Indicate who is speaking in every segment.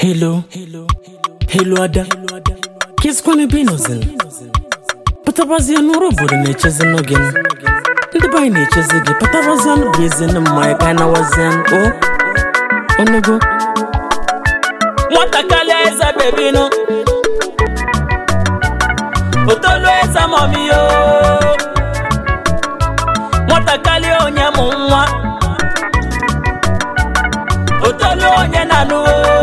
Speaker 1: Hello, hello ada, kesikwana ebe ị nọzin? Pụtabazie n'ụrụ obodo na-echezi nụ gị ndị be anyị na-echezi gị pụtabazie bụ ezi na mmanya ka anyị nawazie o onego nwatakịrị eze bebinu otolu eze mọmiyo nwatakịrị onye mụ nwa otolu onye na-anụ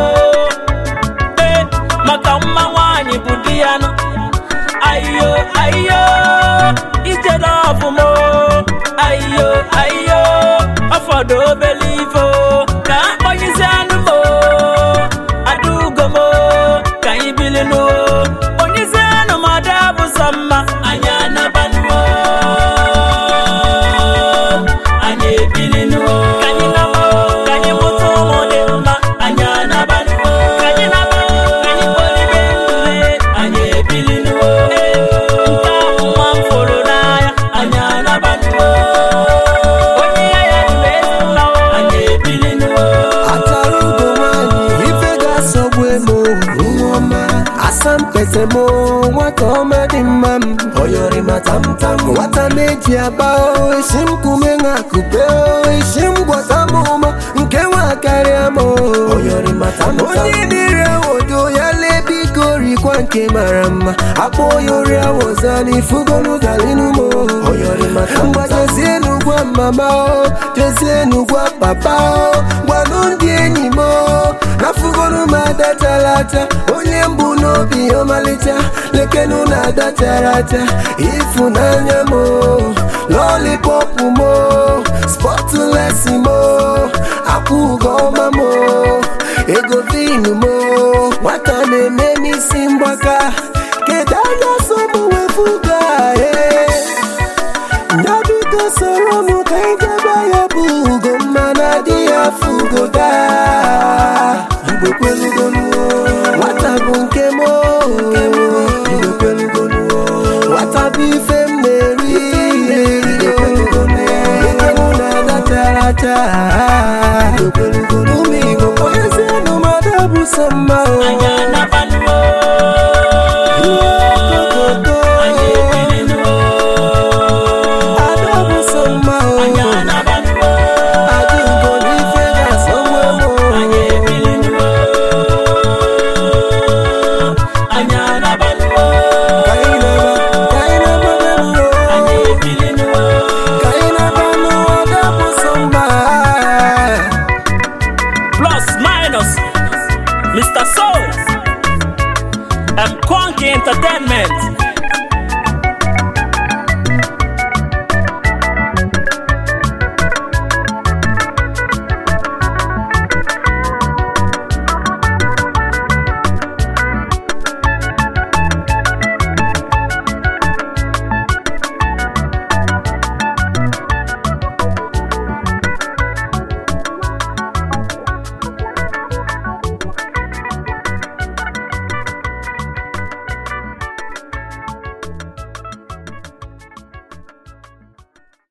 Speaker 1: ee maka mma nwaanyị bụ di ya nụ ayo ayo ijede ọfụma ayo ayo ọfọdụ obele ifo ka akpọnyizi anụ m adaugo m ka anyị bili nụ onyizi anụ m ada bụ sọ mma anyị anabanụo anyị ebili nụ ka anyị naba ka anyị mụta ụmụ dị mma anyị anabanụo ka anyị naba ka anyị kpọlibe ndụ anyị ebili nụ nke ahụ nwa m fụrụ n'anya anyị anabanụo onye ya ya dụrụ ezi mma anyị ebili nụ
Speaker 2: Atara ugo nwanyị ife ga-asọgbu emo nwa asampete mo nwata ọma dị mma m oyori ma tamtam nwata na-eji aba o, isi m kume nwa kupe o, isi m gwọta m ụma nke nwa karịa m o. oyori ma tamtam onye dịrị awodo ya lee biko rikwa nke mara mma akpọ oyori awoza n'ifugonu galinu mo oyori ma tamtam ngwa jezienu gwa mama o jezienu gwa papa o gwanụ ndị enyi m o nafugonu m adatalata onye mbụ n'obi ọmalịcha lekenu na adatarata ịfụnanya m o lollipop m o spọtụlesi m o akwụgo ọma m o ego vinu m o nwata na-eme n'isi mgbaka kedu anya so m wefuga ee ya biko soro m ka anyị jebe ya bụ ugo mmana dị ya fugo daa igbo kwelugonuo nwata bụ nke m o. igbo kwelugonuo nwata bụ ife m na-eri igbo kwelugonuo ike mụ na-adatara taa igbo kwelugonuo ụmụ igbo onyezienụ mmadụ bụ sọ mma o
Speaker 1: anyị anabanụo
Speaker 2: Okokoto.
Speaker 1: anyị ebili nụ
Speaker 2: ada bụ sọ mma o
Speaker 1: anyị anabanụo
Speaker 2: Adaugo n'ife ga-asọgbu emo
Speaker 1: anyị ebili nụ anyị anabanụo
Speaker 2: Ka anyị na-aba, ka anyị na-aba benuo.
Speaker 1: anyị ebili nụ
Speaker 2: Ka anyị na-aba n'ụwa dapụ sọ mma.
Speaker 1: plus minus Mr. Soul and Quanky Entertainment